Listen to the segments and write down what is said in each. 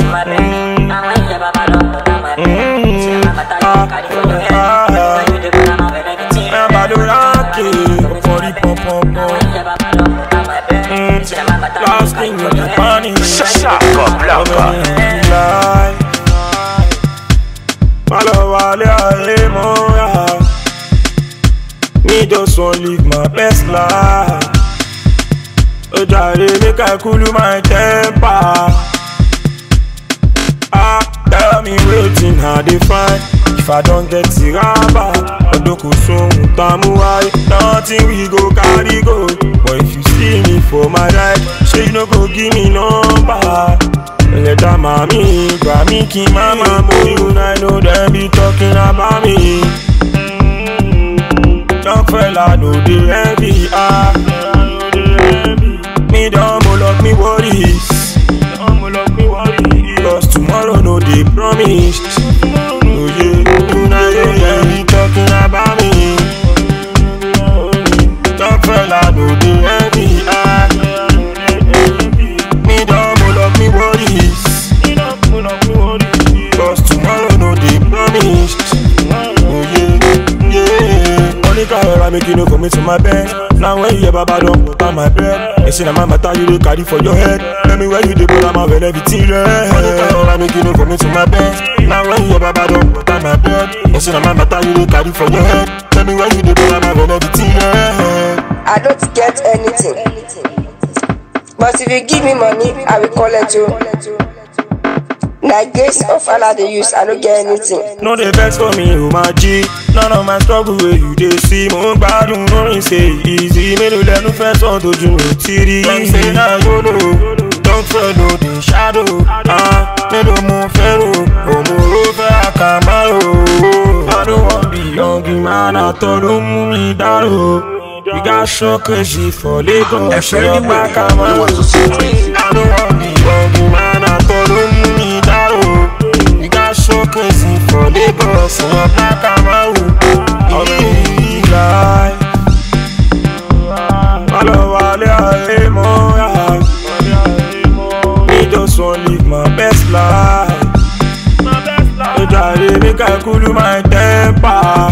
my bed. Now when you baba don't put on my bed. See my matter you carry for your head. When you dey put on my bed, everything. I'm about to rock it. Body pop pop Now pop. when you baba don't put on my bed. See my matter you Last carry thing for with your the head. panic. Shaka Blanca. Lie. My love, wale aye moya. Me just want live my best life. Oh, jare, make I cool my temper. Ah, tell me waiting how they find. If I don't get the rubber, Odoko soon tamu wáyé. Nothing we go carry go. But if you see me for my ride, say you no go give me number. Ẹlẹ́dàá màmí, gbà mí kí n má máa mú ìhùn I know dem be talking about me. Young fella no dey envy ah. Me don moloch me worries. Cause tomorrow no dey promised. Oh yeah, una know dem be talking about me. Young fella no dey envy ah. Me don moloch me worries. Cause tomorrow no dey promised. Oh yeah, yeah. Money can rọra make you no commit to my bed. Now when you hear baba don put on my bed. They say na my matter you dey carry for your head. Tell me where you dey go, I'm when everything red. Money can rọra make you no commit to my bed. Now when you hear baba don put on my bed. They say na my matter you dey carry for your head. Tell me where you dey go, I'm when everything red. I don't get anything. But if you give me money, I will collect you. Na grace of Allah dey use, I don't get anything. No dey vex for me, o ma jí. None of my struggle wey you dey see. Mo ń gbádùn lórin ṣe easy. Mélòó lẹnu fẹ́ sọ tójú mi ò tí rí. Dem say na yolo, don fẹ́ lo dey shadow. Ah, Mélòó mo fẹ́ rò, òmùrò fẹ́ àkàmárò. I don't wan be young man, àtọ̀ ló mú mi dárò. We got show crazy for Lagos. Ẹ̀fẹ́ Ṣé ní ọba wèrè, Kamaru? you want to see crazy. I don't wan be young man, àtọ̀ ló mú mi dárò. We got show crazy for Lagos. Ṣé ọba Kamaru? Ọ̀rẹ́ yìí láì. Má lọ wálé ayé mọ́ra. Me just wan live my best life. Ó jàre make I cool my temper.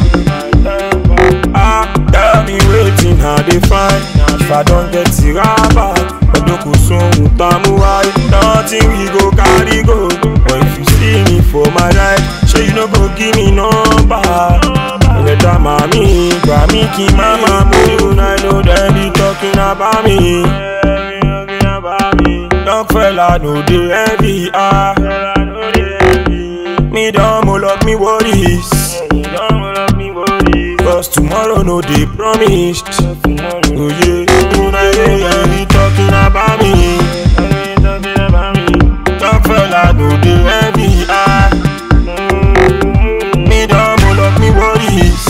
Ah, tell me wetin I dey find. If I don get the rubber, Odoko sohun tamu wáyé. Nothing we go carry go. But if you see me for my ride, ṣé you no go give me number? Ẹlẹ́dàá màmí, gbà mí kí n má máa mú ìhùn I know dem be talking about me. Young fella no dey envy ah. Me don moloch me worries. Cause tomorrow no dey promised. Oh yeah, una know dem be talking about me. Young fella no dey envy ah. Me don moloch me worries.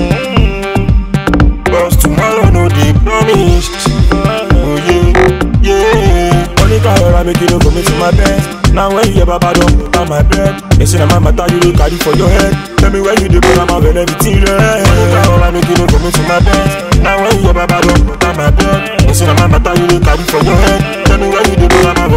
Cause tomorrow no dey promised. Oh yeah, yeah. Money can rọra make you no commit to my bed. Now when you hear baba don put on my bed. They say na my matter you dey carry for your head. Tell me where you dey go, I'm when everything red. Money can rọra make you no commit to my bed. Now when you hear baba don put on my bed. They say na my matter you dey carry for your head. Tell me where you dey go, I'm